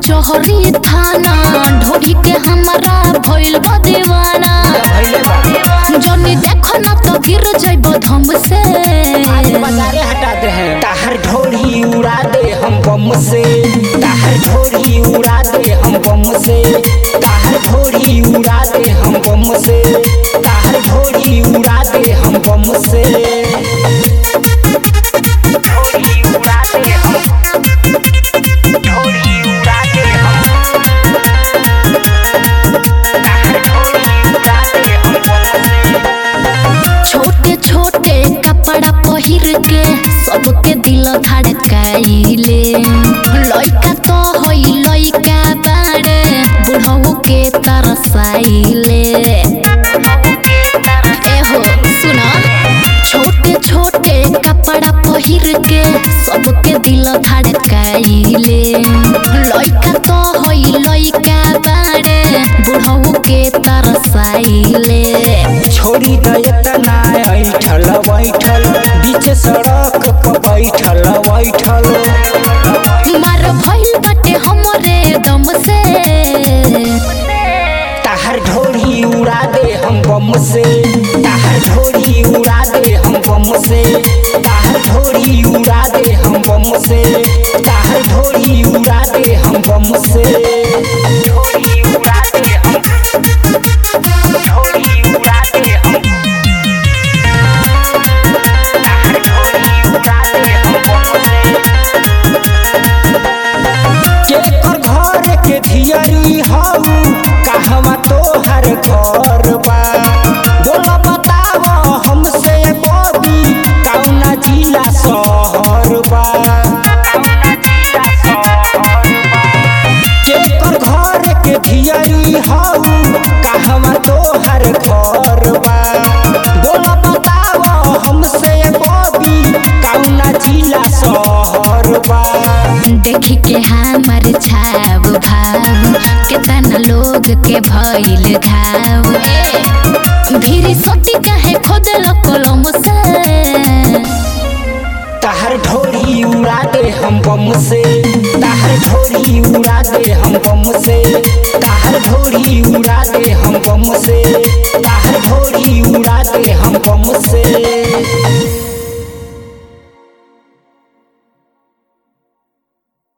कचहरी थाना ढोरी के हमरा भइल बा दीवाना भइले बा जनी देखो ना तो गिर जाइब धम से आज बाजारे हटा दे हैं ताहर ढोली उड़ा दे हम बम से ताहर ढोली उड़ा दे हम बम से ताहर ढोली उड़ा दे हम बम से ताहर ढोली उड़ा दे हम बम से ढोली उड़ा दे हम ढोली उड़ा दे हम ताहर ढोली उड़ा दे हम बम से छोटे छोटे कपड़ा पहिर के सबके दिल धड़काइले लइका तो होई लइका बाड़े बुढ़ऊ के तरसाइले एहो सुना छोटे छोटे कपड़ा पहिर के सबके दिल धड़काइले लइका तो होई लइका बाड़े बुढ़ऊ के तरसाइले छोड़ी दयतना ऐठल बैठल बीच सड़क पर बैठल बैठल मार भइल बाटे हमरे दम से ताहर ढोली उड़ा दे हम बम से ताहर ढोली उड़ा दे हम बम से ताहर ढोली उड़ा दे हम बम से ताहर ढोली उड़ा दे हम बम से ढोली उड़ा दे हम ढोली उड़ा दे हम ताहर ढोली उड़ा दे हम बम से केकर घर के धियरी हऊ कहवा तोहर घर बा बोला बताव हमसे बबी कौना जिला शहर बा केकर घर के धियरी हऊ कहवा तोहर घर बा बोला बताव हमसे बबी कौना जिला शहर बा देखी के हमर छाव भाव केतना लोग के भइल घाव भीरी सोती काहे खोदल कलम से ताहर ढोली उड़ा दे हम बम से ताहर ढोली उड़ा